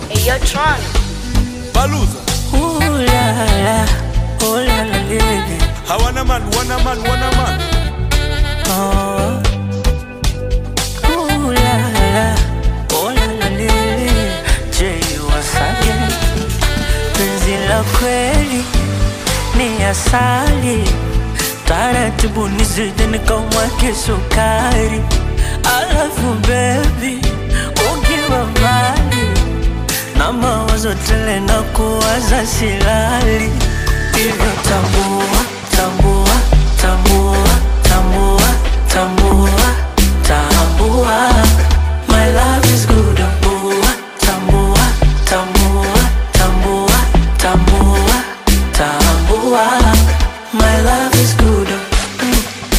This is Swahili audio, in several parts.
Hey, yo, Tron. baluza Ooh la la, oh la la lele. hawana man wana man wana man Oh. Ooh la la, oh la la lele. Jay Wasage, penzi la kweli ni asali, taratibu nizidi nikamwake sukari. Alafu baby, ukiwa mbali na mawazo tele na kuwaza silali, hivyo tambua, tambua, tambua, tambua, tambua, tambua, my love is good, tambua, tambua, tambua, tambua, tambua, tambua, my love is good. Mm.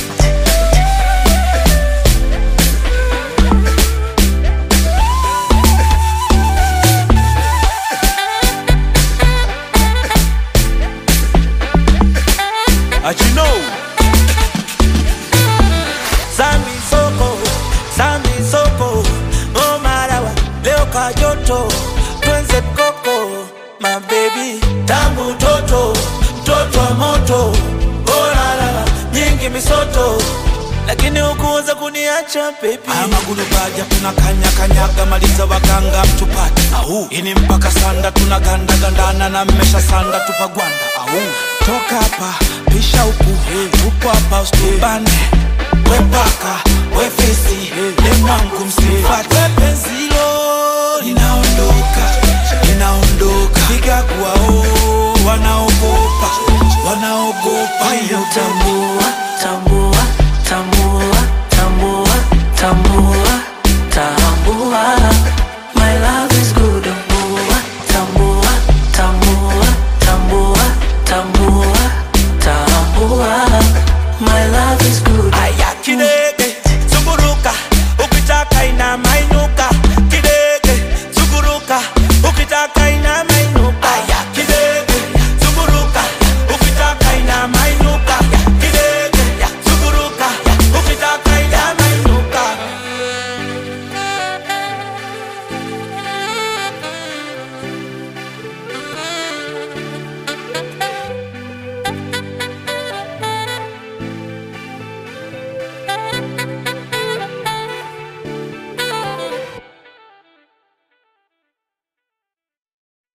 achino Sami soko, Sami soko, oh marawa, leo kajoto, twenze koko, my baby, tangu toto, mtoto wa moto, oh lala, nyingi misoto, lakini hukuweza kuniacha baby. Haya magulu baja tunakanya kanyaga, maliza waganga mtupate au ini mpaka sanda tunaganda gandana na mmesha sanda tupagwanda au toka hapa pisha huku tupo hapa usitubane we paka we fisi ni mwangu msifate penzilo linaondoka linaondoka piga kuwao wanaogopa wanaogopa Hivyo tambua, tambua